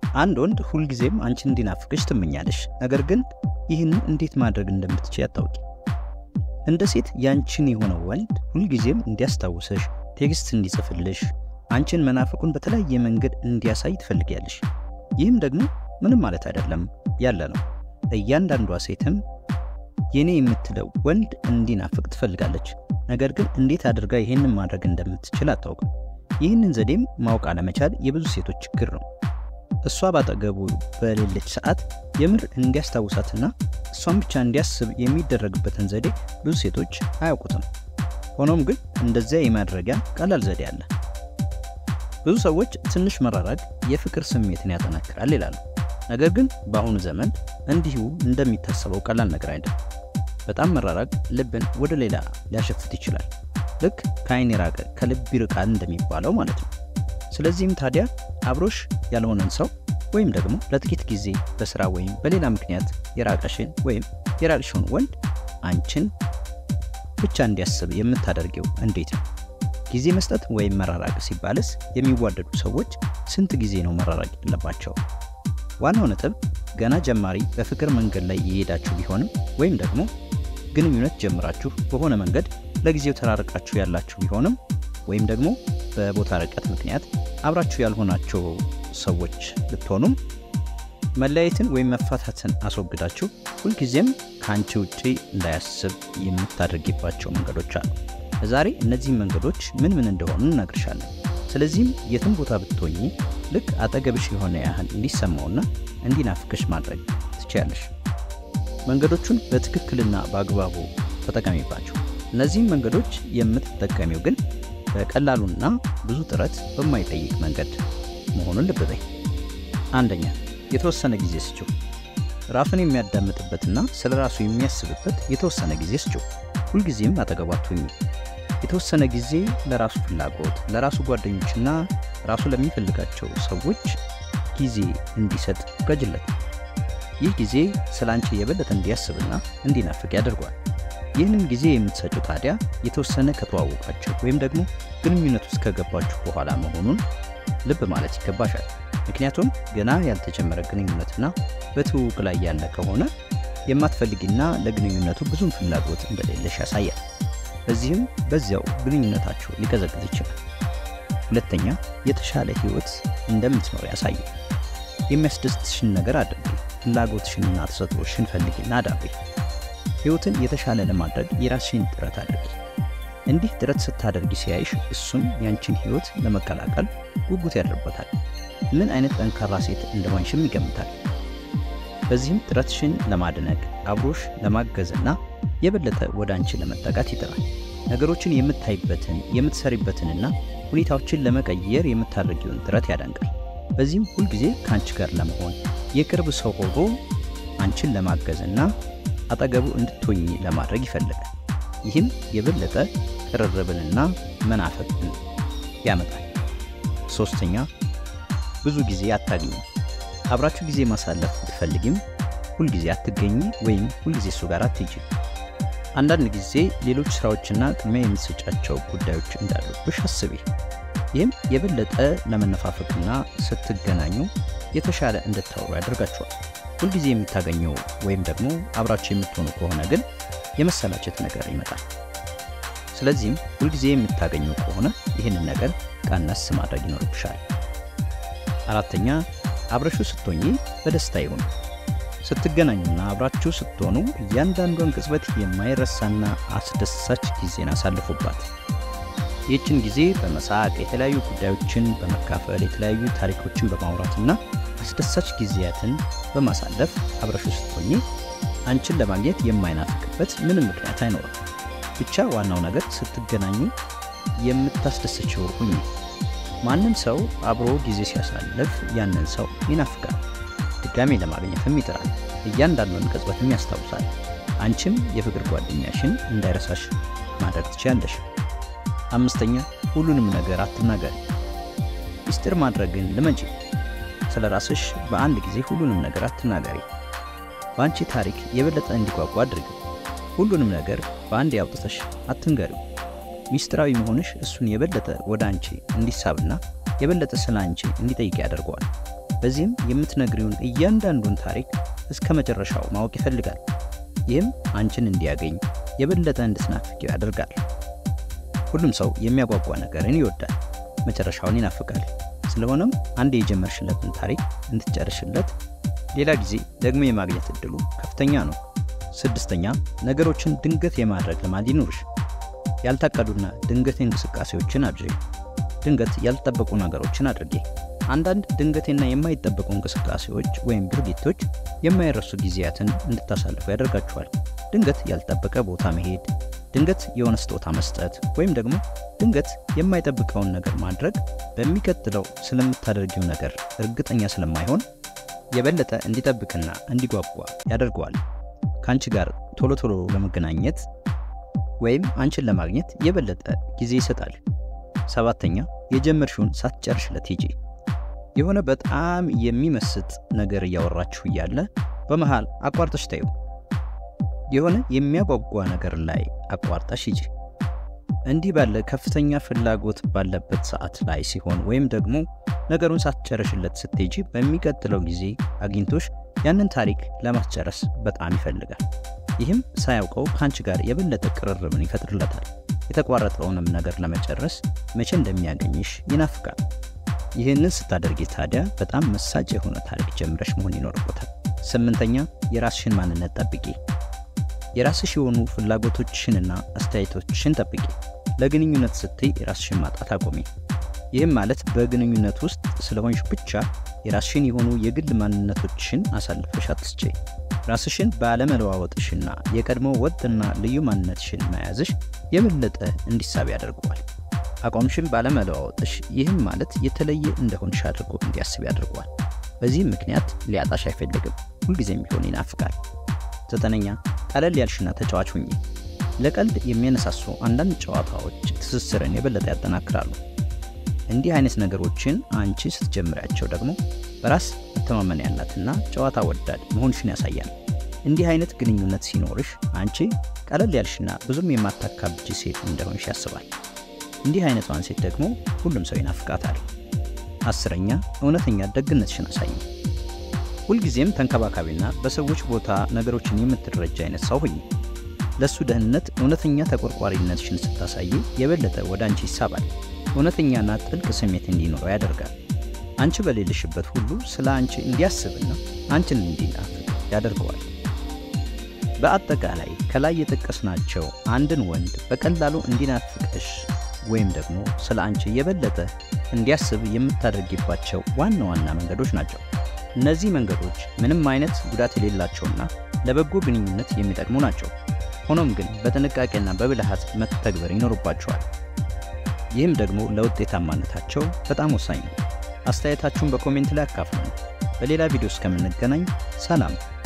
አንድ ወንድ ሁልጊዜም አንቺን እንዲናፍቅሽ ትመኛለሽ። ነገር ግን ይህን እንዴት ማድረግ እንደምትችይ አታውቂ። እንደ ሴት ያንቺን የሆነው ወንድ ሁልጊዜም እንዲያስታውሰሽ፣ ቴክስት እንዲጽፍልሽ፣ አንቺን መናፍቁን በተለያየ መንገድ እንዲያሳይ ትፈልጊያለሽ። ይህም ደግሞ ምንም ማለት አይደለም ያለ ነው። እያንዳንዷ ሴትም የኔ የምትለው ወንድ እንዲናፍቅ ትፈልጋለች። ነገር ግን እንዴት አድርጋ ይህንን ማድረግ እንደምትችል አታውቅም። ይህንን ዘዴም ማወቅ አለመቻል የብዙ ሴቶች ችግር ነው። እሷ ባጠገቡ በሌለች ሰዓት የምር እንዲያስታውሳትና እሷን ብቻ እንዲያስብ የሚደረግበትን ዘዴ ብዙ ሴቶች አያውቁትም። ሆኖም ግን እንደዚያ የማድረጊያ ቀላል ዘዴ አለ። ብዙ ሰዎች ትንሽ መራራቅ የፍቅር ስሜትን ያጠናክራል ይላሉ። ነገር ግን በአሁኑ ዘመን እንዲሁ እንደሚታሰበው ቀላል ነገር አይደለም። በጣም መራራቅ ልብን ወደ ሌላ ሊያሸፍት ይችላል። ልክ ከአይን የራቀ ከልብ ይርቃል እንደሚባለው ማለት ነው። ስለዚህም ታዲያ አብሮሽ ያልሆነን ሰው ወይም ደግሞ ለጥቂት ጊዜ በስራ ወይም በሌላ ምክንያት የራቀሽን ወይም የራቅሽውን ወንድ አንቺን ብቻ እንዲያስብ የምታደርጊው እንዴት ነው? ጊዜ መስጠት ወይም መራራቅ ሲባልስ የሚዋደዱ ሰዎች ስንት ጊዜ ነው መራራቅ ያለባቸው? ዋናው ነጥብ ገና ጀማሪ በፍቅር መንገድ ላይ የሄዳችሁ ቢሆንም ወይም ደግሞ ግንኙነት ጀምራችሁ በሆነ መንገድ ለጊዜው ተራርቃችሁ ያላችሁ ቢሆንም ወይም ደግሞ በቦታ ርቀት ምክንያት አብራችሁ ያልሆናቸው ሰዎች ብትሆኑም መለያየትን ወይም መፋታትን አስወግዳችሁ ሁልጊዜም ከአንቺ ውጪ እንዳያስብ የምታደርጊባቸው መንገዶች አሉ። ዛሬ እነዚህም መንገዶች ምን ምን እንደሆኑ እነግርሻለሁ። ስለዚህም የትም ቦታ ብትሆኚ ልክ አጠገብሽ የሆነ ያህል እንዲሰማውና እንዲናፍቅሽ ማድረግ ትችያለሽ። መንገዶቹን በትክክልና በአግባቡ ተጠቀሚባቸው። እነዚህም መንገዶች የምትጠቀሚው ግን በቀላሉና ብዙ ጥረት በማይጠይቅ መንገድ መሆኑን ልብ በይ። አንደኛ፣ የተወሰነ ጊዜ ስጪው። ራሱን የሚያዳምጥበትና ስለ ራሱ የሚያስብበት የተወሰነ ጊዜ ስጪው። ሁልጊዜም አጠገቡ አትሁኚ። የተወሰነ ጊዜ ለራሱ ፍላጎት፣ ለራሱ ጓደኞችና ራሱ ለሚፈልጋቸው ሰዎች ጊዜ እንዲሰጥ ፍቀጅለት። ይህ ጊዜ ስለ አንቺ የበለጠ እንዲያስብና እንዲናፍቅ ያደርገዋል። ይህንን ጊዜ የምትሰጪው ታዲያ የተወሰነ ከተዋወቃችሁ ወይም ደግሞ ግንኙነት ውስጥ ከገባችሁ በኋላ መሆኑን ልብ ማለት ይገባሻል። ምክንያቱም ገና ያልተጀመረ ግንኙነትና በትውውቅ ላይ ያለ ከሆነ የማትፈልጊና ለግንኙነቱ ብዙም ፍላጎት እንደሌለሽ ያሳያል። በዚህም በዚያው ግንኙነታችሁ ሊቀዘቅዝ ይችላል። ሁለተኛ፣ የተሻለ ህይወት እንደምትኖር ያሳያል። የሚያስደስትሽን ነገር አድርጊ። ፍላጎትሽንና ተሰጥኦሽን ፈልጊና አዳብሪ። ህይወትን የተሻለ ለማድረግ የራስሽን ጥረት አድርጊ። እንዲህ ጥረት ስታደርጊ ሲያይሽ እሱም ያንቺን ህይወት ለመቀላቀል ጉጉት ያድርበታል። ምን አይነት ጠንካራ ሴት እንደሆንሽም ይገምታል። በዚህም ጥረትሽን ለማድነቅ አብሮሽ ለማገዝና የበለጠ ወደ አንቺ ለመጠጋት ይጥራል። ነገሮችን የምታይበትን የምትሰሪበትንና ሁኔታዎችን ለመቀየር የምታደርጊውን ጥረት ያደንቃል። በዚህም ሁልጊዜ ከአንቺ ጋር ለመሆን የቅርብ ሰው ሆኖ አንቺን ለማገዝና አጠገቡ እንድትሆኚ ለማድረግ ይፈልጋል። ይህም የበለጠ ቅርርብንና መናፈቅን ያመጣል። ሶስተኛ ብዙ ጊዜ አታግኙ። አብራችሁ ጊዜ ማሳለፍ ብትፈልጊም ሁልጊዜ አትገኝ ወይም ሁልጊዜ እሱ ጋር አትሄጂ። አንዳንድ ጊዜ ሌሎች ስራዎችና ቅድሚያ የምትሰጫቸው ጉዳዮች እንዳሉብሽ አስቢ። ይህም የበለጠ ለመነፋፈቅና ስትገናኙ የተሻለ እንድታወሩ ያደርጋችኋል። ሁልጊዜ የምታገኘው ወይም ደግሞ አብራችሁ የምትሆኑ ከሆነ ግን የመሰላቸት ነገር ይመጣል። ስለዚህም ሁልጊዜ የምታገኙ ከሆነ ይህንን ነገር ቀነስ ማድረግ ይኖርብሻል። አራተኛ አብረሹ ስትሆኚ በደስታ ይሁኑ። ስትገናኙና አብራችሁ ስትሆኑ እያንዳንዷን ቅጽበት የማይረሳና አስደሳች ጊዜን አሳልፉባት። ይህችን ጊዜ በመሳቅ የተለያዩ ጉዳዮችን በመካፈል የተለያዩ ታሪኮችን በማውራትና አስደሳች ጊዜያትን በማሳለፍ አብረሹ ስትሆኚ አንቺን ለማግኘት የማይናፍቅበት ምንም ምክንያት አይኖርም። ብቻ ዋናው ነገር ስትገናኙ የምታስደስችው ሁኚ። ማንም ሰው አብሮ ጊዜ ሲያሳልፍ ያንን ሰው ይናፍቃል፣ ድጋሜ ለማግኘትም ይጥራል፣ እያንዳንዱን ቅጽበትም ያስታውሳል። አንቺም የፍቅር ጓደኛሽን እንዳይረሳሽ ማድረግ ትችያለሽ። አምስተኛ ሁሉንም ነገር አትናገሪ። ሚስጥር ማድረግን ልመጂ። ስለ ራስሽ በአንድ ጊዜ ሁሉንም ነገር አትናገሪ። በአንቺ ታሪክ የበለጠ እንዲጓጓ አድርጊ። ሁሉንም ነገር በአንድ ያውጥተሽ አትንገሪው። ሚስጥራዊ መሆንሽ እሱን የበለጠ ወደ አንቺ እንዲሳብና የበለጠ ስለ አንቺ እንዲጠይቅ ያደርገዋል። በዚህም የምትነግሪውን እያንዳንዱን ታሪክ እስከ መጨረሻው ማወቅ ይፈልጋል። ይህም አንቺን እንዲያገኝ የበለጠ እንድትናፍቂው ያደርጋል። ሁሉም ሰው የሚያጓጓ ነገርን ይወዳል፣ መጨረሻውን ይናፍቃል። ስለሆነም አንድ የጀመርሽለትን ታሪክ እንድትጨርሽለት ሌላ ጊዜ ደግሞ የማግኘት እድሉ ከፍተኛ ነው። ስድስተኛ ነገሮችን ድንገት የማድረግ ልማድ ይኑርሽ። ያልታቀዱና ድንገት እንቅስቃሴዎችን አድርጊ። ድንገት ያልተጠበቁ ነገሮችን አድርጊ። አንዳንድ ድንገቴና የማይጠበቁ እንቅስቃሴዎች ወይም ድርጊቶች የማይረሱ ጊዜያትን እንድታሳልፉ ያደርጋችኋል። ድንገት ያልተጠበቀ ቦታ መሄድ፣ ድንገት የሆነ ስጦታ መስጠት ወይም ደግሞ ድንገት የማይጠብቀውን ነገር ማድረግ በሚቀጥለው ስለምታደርጊው ነገር እርግጠኛ ስለማይሆን የበለጠ እንዲጠብቅና እንዲጓጓ ያደርገዋል። ከአንቺ ጋር ቶሎ ቶሎ ለመገናኘት ወይም አንቺን ለማግኘት የበለጠ ጊዜ ይሰጣል። ሰባተኛ የጀመርሽውን ሳትጨርሽለት ሂጂ። የሆነ በጣም የሚመስጥ ነገር እያወራችሁ እያለ በመሃል አቋርጠሽ ታዩ። የሆነ የሚያጓጓ ነገር ላይ አቋርጠሽ ሂጂ። እንዲህ ባለ ከፍተኛ ፍላጎት ባለበት ሰዓት ላይ ሲሆን ወይም ደግሞ ነገሩን ሳትጨርሽለት ስትሄጂ በሚቀጥለው ጊዜ አግኝቶሽ ያንን ታሪክ ለማስጨረስ በጣም ይፈልጋል። ይህም ሳያውቀው ከአንቺ ጋር የበለጠ ቅርርብን ይፈጥርለታል። የተቋረጠውንም ነገር ለመጨረስ መቼ እንደሚያገኝሽ ይናፍቃል። ይህንን ስታደርጊ ታዲያ በጣም መሳጭ የሆነ ታሪክ ጀምረሽ መሆን ይኖርቦታል። ስምንተኛ የራስሽን ማንነት ጠብቂ። የራስሽ የሆኑ ፍላጎቶችሽንና አስተያየቶችሽን ጠብቂ። ለግንኙነት ስትይ የራስሽን ማጣት አቆሚ። ይህም ማለት በግንኙነት ውስጥ ስለሆንሽ ብቻ የራስሽን የሆኑ የግል ማንነቶችሽን አሳልፈሽ አትስጪ። ራስሽን ባለመለዋወጥሽና የቀድሞ ወጥና ልዩ ማንነትሽን መያዝሽ የበለጠ እንዲሳብ ያደርገዋል። አቋምሽን ባለመለዋወጥሽ ይህም ማለት የተለየ እንደሆንሽ አድርጎ እንዲያስብ ያደርገዋል። በዚህም ምክንያት ሊያጣሽ አይፈልግም፣ ሁልጊዜም ቢሆን ይናፍቃል። ዘጠነኛ ቀለል ያልሽና ተጫዋች ሁኚ። ለቀልድ የሚያነሳሱ አንዳንድ ጨዋታዎች ትስስርን የበለጠ ያጠናክራሉ። እንዲህ አይነት ነገሮችን አንቺ ስትጀምሪያቸው ደግሞ በራስ መተማመን ያላትና ጨዋታ ወዳድ መሆንሽን ያሳያል። እንዲህ አይነት ግንኙነት ሲኖርሽ አንቺ ቀለል ያልሽና ብዙም የማታካብጂ ሴት እንደሆንሽ ያስባል። እንዲህ አይነቷን ሴት ደግሞ ሁሉም ሰው ይናፍቃታል። አስረኛ እውነተኛ ደግነትሽን አሳይ። ሁልጊዜም ተንከባካቢና በሰዎች ቦታ ነገሮችን የምትረጃ አይነት ሰው ሁኚ። ለእሱ ደህንነት እውነተኛ ተቆርቋሪነትሽን ስታሳይ የበለጠ ወደ አንቺ ይሳባል። እውነተኛና ጥልቅ ስሜት እንዲኖረው ያደርጋል። አንቺ በሌለሽበት ሁሉ ስለ አንቺ እንዲያስብና አንቺን እንዲናፍቅ ያደርገዋል። በአጠቃላይ ከላይ የጠቀስናቸው አንድን ወንድ በቀላሉ እንዲናፍቅሽ ወይም ደግሞ ስለ አንቺ የበለጠ እንዲያስብ የምታደርጊባቸው ዋና ዋና መንገዶች ናቸው። እነዚህ መንገዶች ምንም አይነት ጉዳት የሌላቸውና ለበጎ ግንኙነት የሚጠቅሙ ናቸው። ሆኖም ግን በጥንቃቄና በብልሃት መተግበር ይኖርባቸዋል። ይህም ደግሞ ለውጤታማነታቸው በጣም ወሳኝ ነው። አስተያየታችሁን በኮሜንት ላይ አካፍሉን። በሌላ ቪዲዮ እስከምንገናኝ ሰላም።